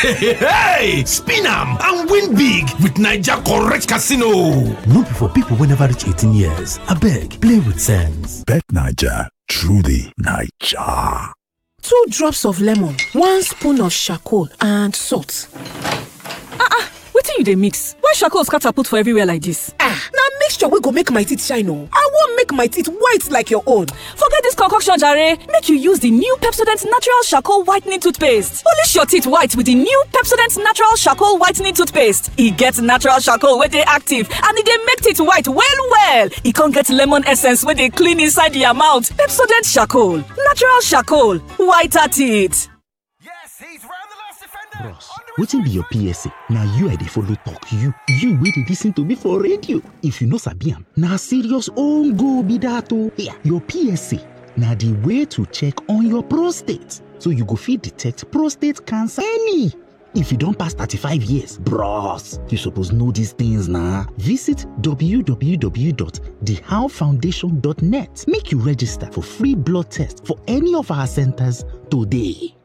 hey, spin am and win big with Naija correct casino. No be for people wey never reach 18 years. Abeg, play with sense. Bet Naija, truly Naija. Two drops of lemon, one spoon of charcoal and salt. Ah ah, wetin you dey mix? Why charcoal scatter put for everywhere like this? Ah, na mixture wey go make my teeth shine o. I wan make my teeth white like your own. Forget this concoction jare, make you use the new Pepsodent Natural Charcoal Whitening Toothpaste. Polish your teeth white with the new Pepsodent Natural Charcoal Whitening Toothpaste. E get natural charcoal wey dey active and e dey make teeth white well well. E con get lemon essence wey dey clean inside the amount. Pepsodent Charcoal, natural charcoal, whiter teeth. bros wetin be your psa na you i dey follow talk you you wey dey lis ten to me for radio if you no sabi am na serious own be dat o your psa na di way to check on your prostate so you go fit detect prostate cancer early if you don pass 35 years bros you suppose know dis things na visit www.thehowfoundation.net make you register for free blood test for any of our centers today